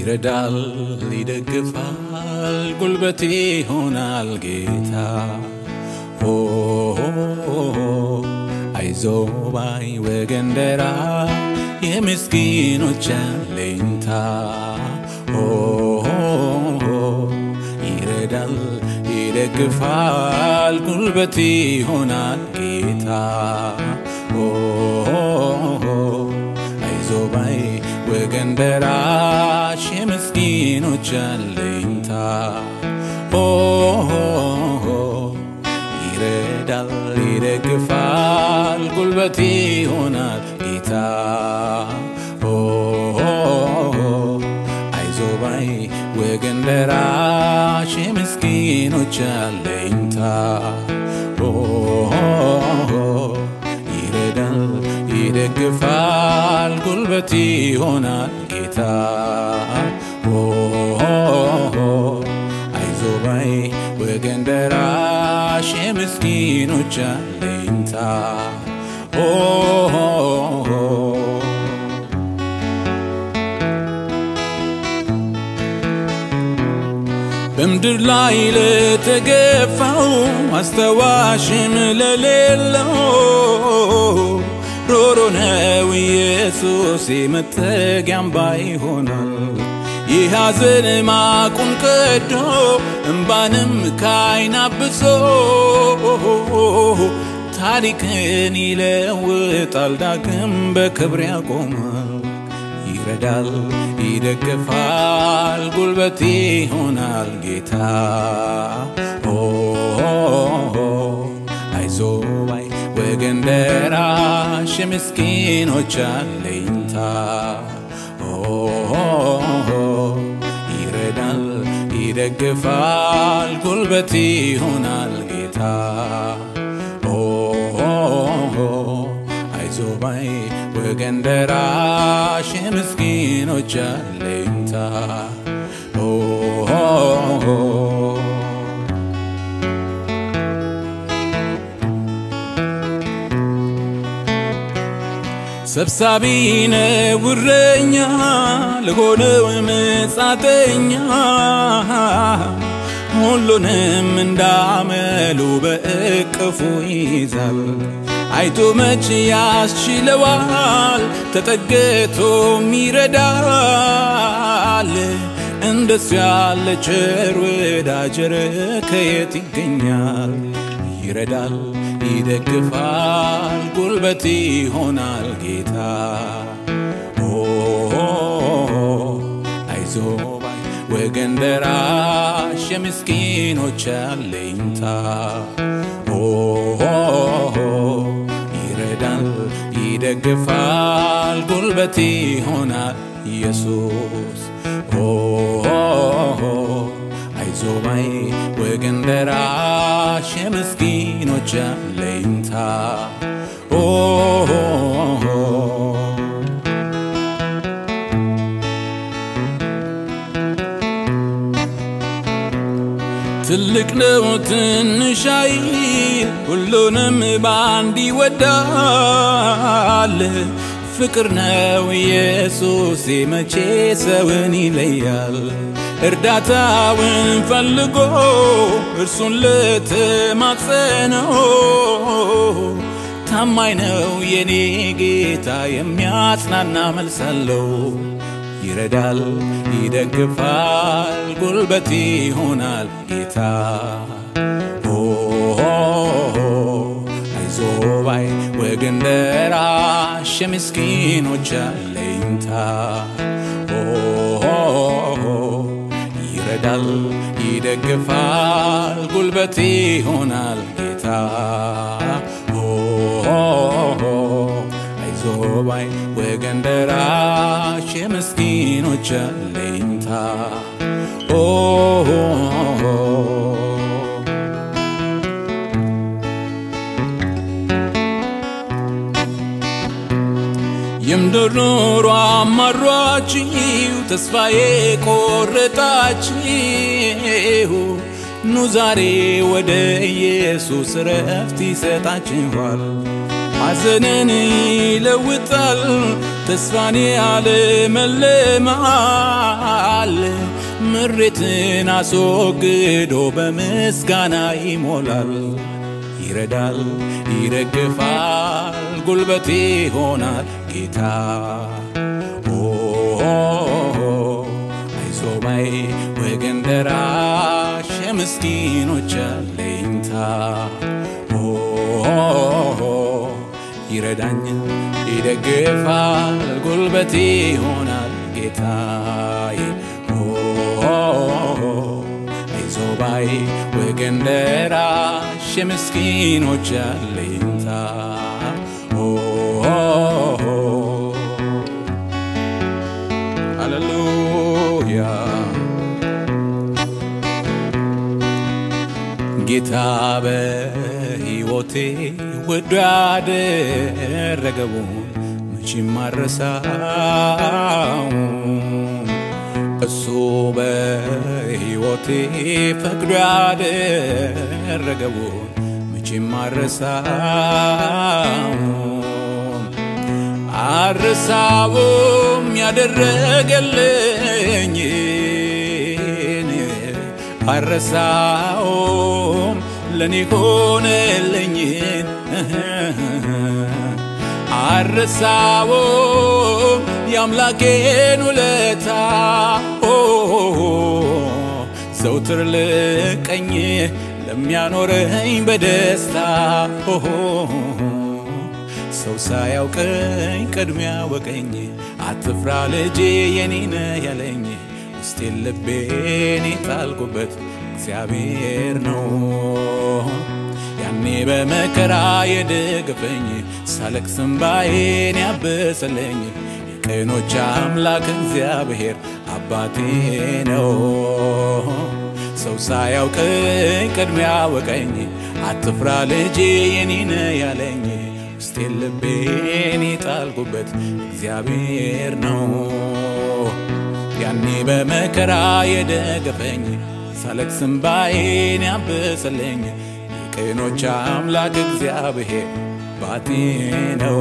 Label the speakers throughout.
Speaker 1: ይረዳል፣ ይደግፋል፣ ጉልበቴ ይሆናል ጌታ። ኦ አይዞ ባይ ወገን ደራ የምስኪኖች አለኝታ ኦ ይረዳል፣ ይደግፋል፣ ጉልበቴ ይሆናል ጌታ ኦ አይዞ ባይ ወገን ደራሽ የምስኪኖች አለኝታ ኦ ይረዳል ይደግፋል ጉልበቴ ይሆናል ጌታ ኦ አይዞ ባይ ወገን ደራሽ የምስኪኖች አለኝታ ኦ ይረዳል ይደግፋል ጉልበቴ ይሆናል ጌታ ኦ አይዞ ባይ ወገን ደራሽ የምስኪኖች አለኝታ ኦ በምድር ላይ ለተገፋው አስተዋሽም ለሌለው ሮሮ ነው ኢየሱስ መጠጊያም ባይሆናል የሐዘን ማቁን ቀዶ እምባንም ካይን አብሶ ታሪክን ይለውጣል ዳግም በክብር ያቆማል ይረዳል ይደግፋል ጉልበቴ ይሆናል ጌታ ኦ አይዞ ባይ ወገን ደራሽ የምስኪኖች አለኝታ ኦ ይረዳል ይደግፋል ጉልበቴ ይሆናል ጌታ ኦ አይዞ ባይ ወገን ደራሽ የምስኪኖች አለኝታ ኦ ሰብሳቢ ነው እረኛ ለሆነው መጻተኛ ሁሉንም እንዳመሉ በእቅፉ ይይዛል። አይቶ መች ያስችለዋል፣ ተጠግቶም ይረዳል። እንደሱ ያለ ቸር ወዳጅ ኧረ ከየት ይገኛል? ይረዳል፣ ይደግፋል፣ ጉልበት ይሆናል ጌታ። ኦ አይዞ ባይ ወገን ደራሽ የምስኪኖች አለኝታ ኦ ይረዳል፣ ይደግፋል፣ ጉልበት ይሆናል ኢየሱስ ኦ አይዞ ባይ ወገን ደራሽ የምስኪኖች አለኝታ ኦ ትልቅ ነው ትንሽ አይል ሁሉንም በአንድ ይወዳል። ፍቅር ነው ኢየሱስ መቼ ሰውን ይለያል። እርዳታውን ፈልጎ እርሱን ልትማጸነው ታማኝ ነው የኔ ጌታ የሚያጽናና መልስ አለው። ይረዳል፣ ይደግፋል፣ ጉልበት ይሆናል ጌታ። ኦ አይዞ ባይ ወገን ደራሽ የምስኪኖች አለኝታ ኦ ይረዳል፣ ይደግፋል፣ ጉልበት ይሆናል ጌታ ኦ አይዞ ባይ ወገን ደራሽ የምስኪኖች አለኝታ ኦ የምድር ኑሮ አማሯችሁ ተስፋዬ ቆረጣችሁ ኑ ዛሬ ወደ ኢየሱስ ረፍት ይሰጣችኋል። ሐዘንን ይለውጣል፣ ተስፋን ያለመልማል ምሬትን አስወግዶ በምስጋና ይሞላል። ይረዳል፣ ይደግፋል፣ ጉልበቴ ይሆናል ጌታ አይዞባይ ወገን ደራሽ የምስኪኖች አለኝታ ይረዳኝ ይደግፋል ጉልበቴ ይሆናል ጌታዬ አይዞባይ ወገን ደራሽ የምስኪኖች አለኝታ ሃሌሉያ ጌታ በሕይወቴ ወዶ ያደረገውን መቼም አረሳው። እሱ በሕይወቴ ፈቅዶ ያደረገውን መቼም አረሳው። አረሳውም ያደረገልኝን አረሳውም ለኔ ሆነልኝን አረሳውም የአምላኬን ውለታ ዘውትር ልቀኝ ለሚያኖረኝ በደስታ ሰው ሳያውቀኝ ቅድሚያ ወቀኝ አትፍራ ልጄ የኔነ ያለኝ ውስጤን ልቤን የጣልኩበት እግዚአብሔር ነው። ያኔ በመከራ የደገፈኝ ሳለቅስ እንባዬን ያበሰለኝ የቀኖች አምላክ እግዚአብሔር አባቴ ነው። ሰው ሳያውቀኝ ቅድሚያ ወቀኝ አትፍራ ልጄ የኔነ ያለኝ ውስጤን ልቤን የጣልኩበት እግዚአብሔር ነው። ያኔ በመከራ የደገፈኝ ሳለቅስ እንባዬን ያበሰለኝ የቀኖች አምላክ እግዚአብሔር ባቴ ነው።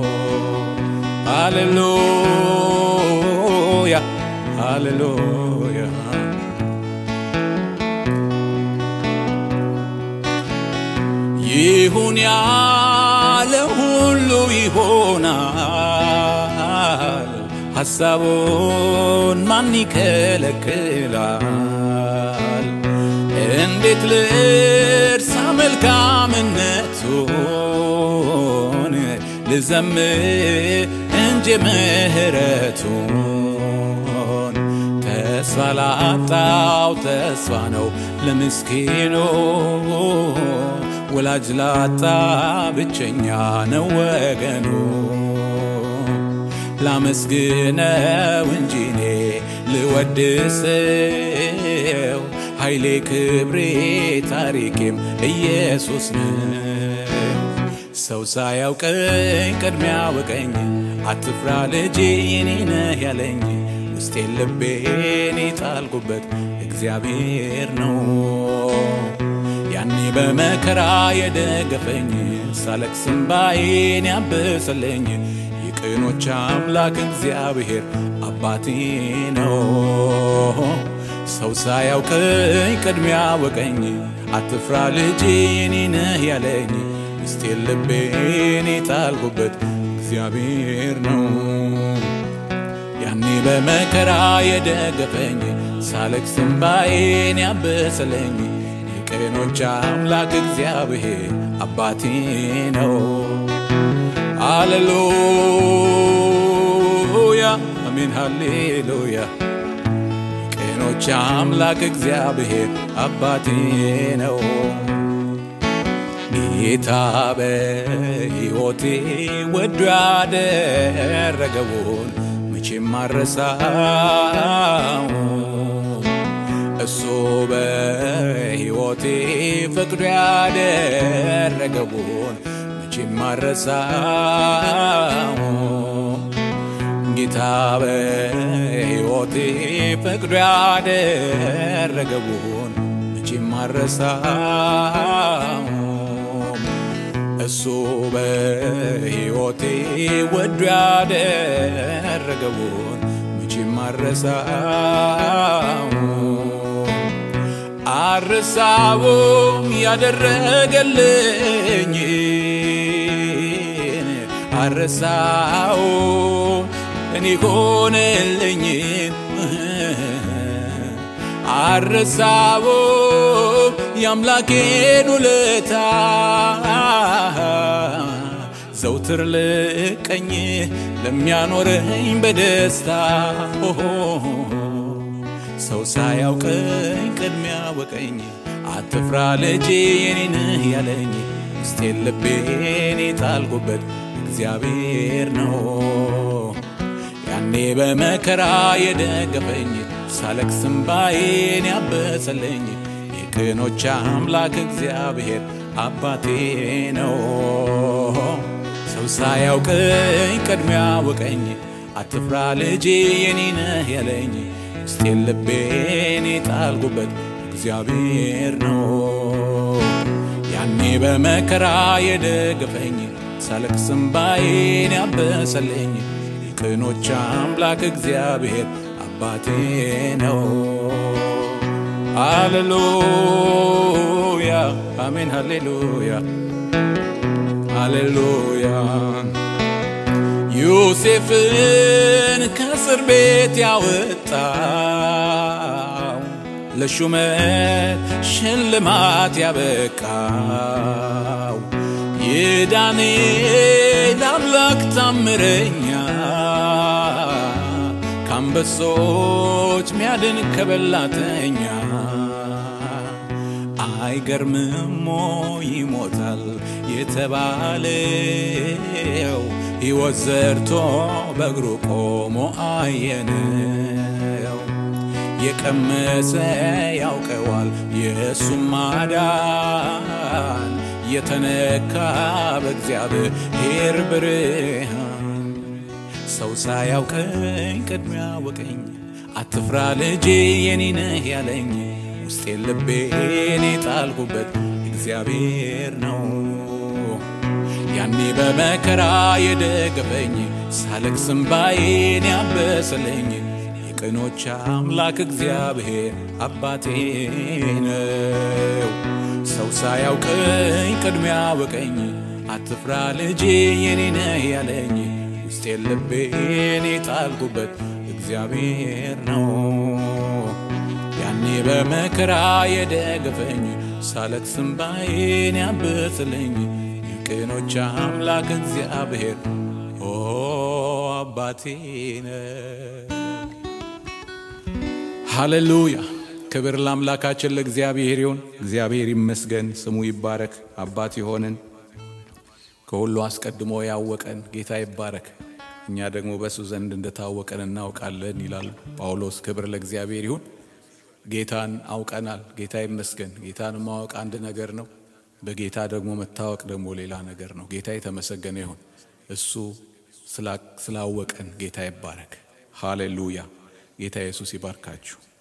Speaker 1: ሃሌሉያ ሃሌሉያ ይሁን ያለ ሁሉ ይሆናል። ሐሳቡን ማን ይከለክላል? እንዴት ልርሳ መልካምነቱን ልዘምር እንጂ ምሕረቱን ተስፋ ላጣው ተስፋ ነው ለምስኪኑ ወላጅ ላጣ ብቸኛ ነው ወገኑ። ላመስግነው እንጂ እኔ ልወድሰው ኃይሌ ክብሬ ታሪኬም ኢየሱስ ነው። ሰው ሳያውቀኝ ቅድሚያ ወቀኝ አትፍራ ልጄ የኔ ነህ ያለኝ ውስጤን ልቤን የጣልኩበት እግዚአብሔር ነው። ያኔ በመከራ የደገፈኝ ሳለቅስ እንባዬን ያበሰለኝ የቅኖች አምላክ እግዚአብሔር አባቴ ነው። ሰው ሳያውቀኝ ቅድሚያ ወቀኝ አትፍራ ልጄ የኔ ነህ ያለኝ ውስጤን ልቤን የጣልኩበት እግዚአብሔር ነው። ያኔ በመከራ የደገፈኝ ሳለቅስ እንባዬን ያበሰለኝ የቀኖች አምላክ እግዚአብሔር አባቴ ነው። ሃሌሉያ አሜን፣ ሃሌሉያ የቀኖች አምላክ እግዚአብሔር አባቴ ነው። ጌታ በሕይወቴ ወዶ ያደረገውን መቼም አረሳው። እሱ በሕይወቴ ፈቅዶ ያደረገውን መቼም አረሳው። ጌታ በሕይወቴ ፈቅዶ ያደረገውን መቼም አረሳው። እሱ በሕይወቴ ወዶ ያደረገውን መቼም አረሳው አረሳውም ያደረገልኝ አረሳው እኔ ሆነልኝ አረሳው የአምላኬን ውለታ ዘውትር ልቀኝ ለሚያኖረኝ በደስታ ሰው ሳያውቀኝ ቅድሚያ ወቀኝ አትፍራ ልጄ የኔ ነህ ያለኝ ውስጤን ልቤን የጣልኩበት እግዚአብሔር ነው ያኔ በመከራ የደገፈኝ ሳለቅስ እምባዬን ያበሰለኝ የቅኖች አምላክ እግዚአብሔር አባቴ ነው ሰው ሳያውቀኝ ቅድሚያ ወቀኝ አትፍራ ልጄ የኔ ነህ ያለኝ ውስጤን ልቤን የጣልኩበት እግዚአብሔር ነው ያኔ በመከራ የደገፈኝ ሳለቅስ እምባዬን ያበሰለኝ የቅኖች አምላክ እግዚአብሔር አባቴ ነው። ሃሌሉያ አሜን፣ ሃሌሉያ ሃሌሉያ። ዮሴፍን ከእስር ቤት ያወጣው ለሹመት ሽልማት ያበቃው የዳንኤል አምላክ ታምረኛ ከአንበሶች ሚያድን ከበላተኛ አይገርምሞ ይሞታል የተባለው ሕይወት ዘርቶ በእግሩ ቆሞ አየነው። የቀመሰ ያውቀዋል የእሱም ማዳን የተነካ በእግዚአብሔር ብርሃን ሰው ሳያውቀኝ ቅድሚያ ወቀኝ አትፍራ ልጄ የኔ ነህ ያለኝ ውስጤን ልቤን የጣልኩበት እግዚአብሔር ነው ያኔ በመከራ የደገፈኝ ሳለቅስ እምባዬን ያበሰለኝ የቅኖች አምላክ እግዚአብሔር አባቴ ነው ሰው ሳያውቀኝ ቅድሚያ ወቀኝ አትፍራ ልጄ የኔ ነህ ያለኝ ውስጤን ልቤን የጣልኩበት እግዚአብሔር ነው ያኔ በመከራ የደገፈኝ ሳለቅስ እምባዬን ያበስልኝ የቅኖች አምላክ እግዚአብሔር ኦ አባቴ ነው። ሃሌሉያ ክብር ለአምላካችን ለእግዚአብሔር ይሁን። እግዚአብሔር ይመስገን፣ ስሙ ይባረክ። አባት የሆንን ከሁሉ አስቀድሞ ያወቀን ጌታ ይባረክ። እኛ ደግሞ በእሱ ዘንድ እንደታወቀን እናውቃለን ይላል ጳውሎስ። ክብር ለእግዚአብሔር ይሁን። ጌታን አውቀናል። ጌታ ይመስገን። ጌታን ማወቅ አንድ ነገር ነው። በጌታ ደግሞ መታወቅ ደግሞ ሌላ ነገር ነው። ጌታ የተመሰገነ ይሁን። እሱ ስላወቀን ጌታ ይባረክ። ሃሌሉያ። ጌታ ኢየሱስ ይባርካችሁ።